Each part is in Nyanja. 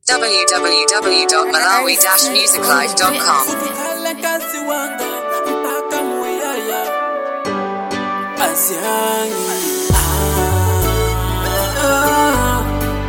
www.malawi-musiclife.com Kale kazi wanga mpaka muyaya asihangi ah, ah,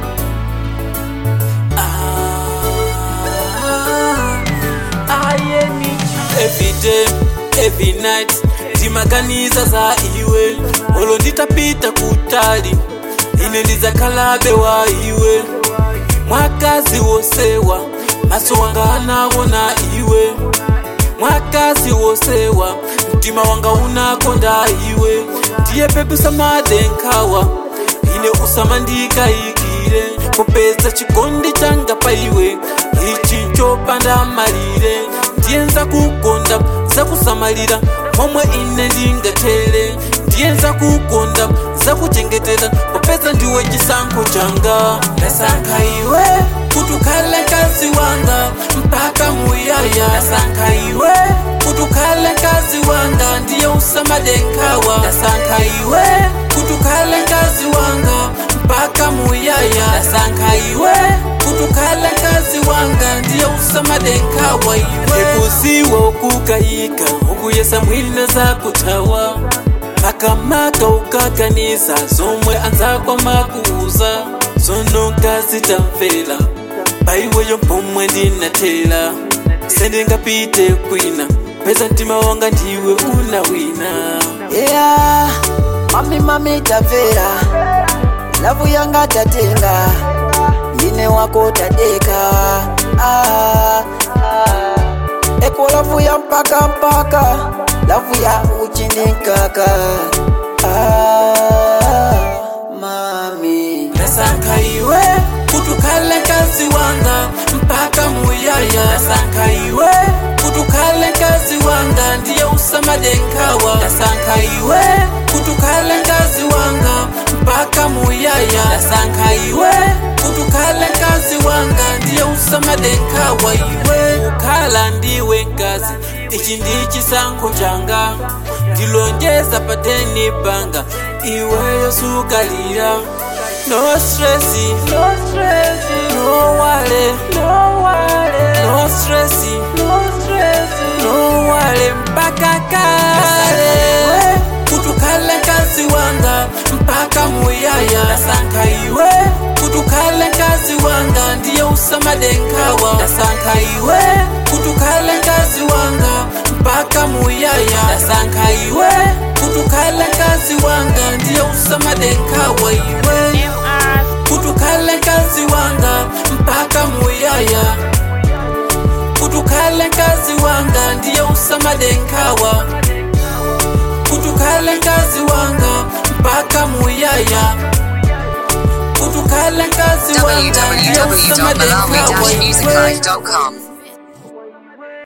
ah, ayeni every day every night ndimaganiza za iwe olo nditapita kutali ine ndizakalabe wa iwe mwakazi wosewa maso wanga anawona iwe mwakazi wosewa mtima wanga unakonda iwe ndiye pepusa madenkawa ine usamandikayikire popeza chikondi changa pa iwe ichi nchopanda malire ndiye nzakukonda zakusamalira momwe ine ndingatere ndiye nzakukonda zakuchengetera popeza ndiwe chisankho changa ndasankha iwe kuti ukhale kazi wanga mpaka muyaya ndasankha iwe kuti ukhale kazi wanga ndiye usamadenkawa ndasankha iwe kuti ukhale kazi wanga mpaka muyaya ndasankha iwe kuti ukhale kazi wanga ndiye usamadenkawa iwe ekuziwa ukukayika ukuyesa mwina zakuthawa akamaka ukaganiza zomwe anzakwa makuuza zonoka zitamvera paiweyo pomwe ndinathera sendingapite kwina peza mtima wanga ndiwe unawina Yeah, mami mami tamvera lavu yanga tatenga ine wako tadeka ah, ah. eko lavu ya mpaka mpaka lavu ya uchininkaka ah, mami ndasankha iwe kuti ukhale kazi wanga mpaka muyaya ndasankha iwe kuti ukhale kazi wanga ndiye usamadenkawa ndasankha iwe kuti ukhale kazi wanga mpaka muyaya ndasankha iwe kuti ukhale kazi wanga ndiye usamadenkawa iwe ukhala ndiwe nkazi ichi ndi chisankho changa ndilonjeza pateni panga iweyo sukalira no stress no stress no wale no wale no stress no stress no wale mpaka kale kuti ukhale kazi wanga mpaka muyaya ndasankha iwe kuti ukhale kazi wanga ndiye usamadenkawa ndasankha iwe kuti ukhale kazi wanga mpaka muyaya ndasankha iwe kuti ukhale kazi wanga ndiye usamadenkawa iwe kuti ukhale kazi wanga mpaka muyaya kuti ukhale kazi wanga ndiye usamadenkawa kuti ukhale kazi wanga mpaka muyaya kuti ukhale kazi wanga ndiye usamadenkawa iwe www.malawi-musiclife.com